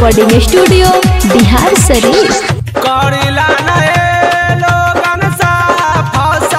recording studio Bihar शरीफ करिला नए लोगन साफ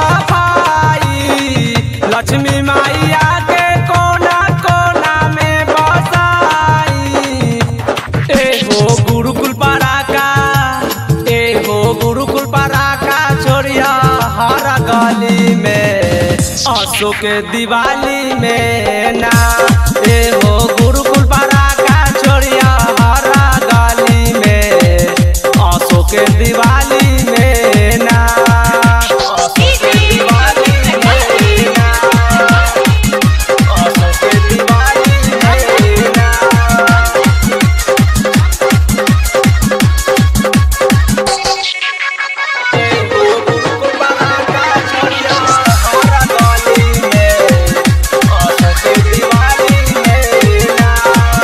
सफाई लक्ष्मी मैया के कोना कोना में बसाई एगो गुरुकुल पराका एगो गुरुकुल पराका छोड़िया हर गली में असो के दिवाली में ना एगो गुरुकुल पराका छोड़िया हर गली में असो के दिवाली में ना असो के दिवाली में ना असो के दिवाली में ना एगो गुरुकुल पराका छोड़िया हर गली में असो के दिवाली में ना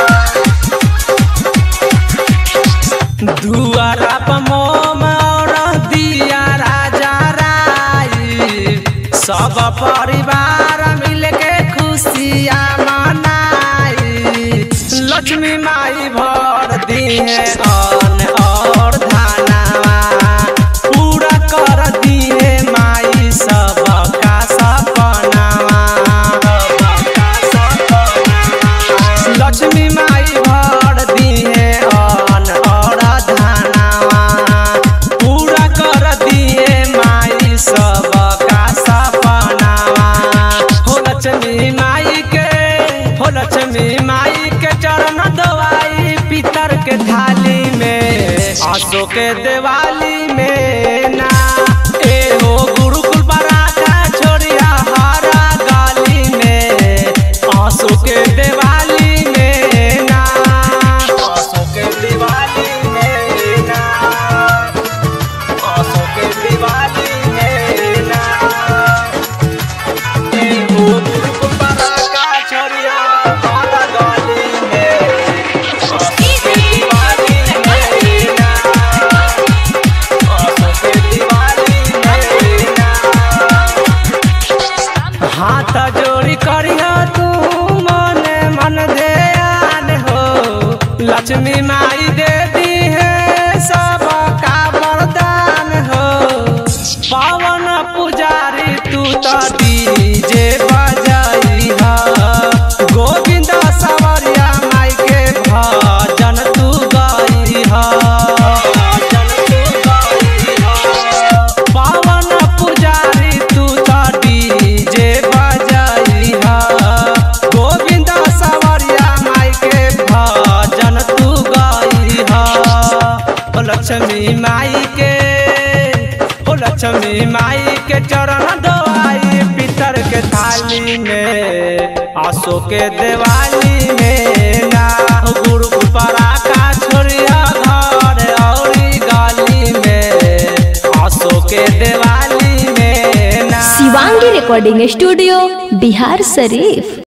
दुआरा पर मोम और दिया राजा राई सब परिवार मिलके खुशियाँ मनाई लक्ष्मी माई भर दिए अन्न और धनवा पूरा कर दिए माई सबका सपनावा सबका सपनावा लक्ष्मी माई भर दिए अन्न और धनवा पूरा कर दिए माई सबका सपनावा हो लक्ष्मी माई के हो लक्ष्मी माई के चरण दवाई पितर के थाली में आसो के दिवाली में ना ए हो गुरुकुल पराठा छोड़िया हरा गाली में आसो के दिवाली में ना आसो के दिवाली में ना आसो के दिवाली में ना ए हो गुरुकुल पराठा छोड़िया हरा गाली में आसो के दिवाली में ना आसो के दिवाली में ना हाथ जोड़ी करिया तू मन मन ध्यान हो लक्ष्मी माई दे दी है सबका वरदान हो पावन पुजारी तू तो डीजे बजाई हा गोविंद सवरिया माई के भजन तू गाई हा भजन तू गाई हा पावन पुजारी तू तो डीजे बजाई हा गोविंद सवरिया माई के भजन तू गाई हा ओ लक्ष्मी माई के ओ लक्ष्मी माई के चरण दवाई पितर के थाली में आसो के दिवाली में ना गुरु पराका छोड़िया घर औरी गाली में आसो के दिवाली में ना शिवांगी रिकॉर्डिंग स्टूडियो बिहार शरीफ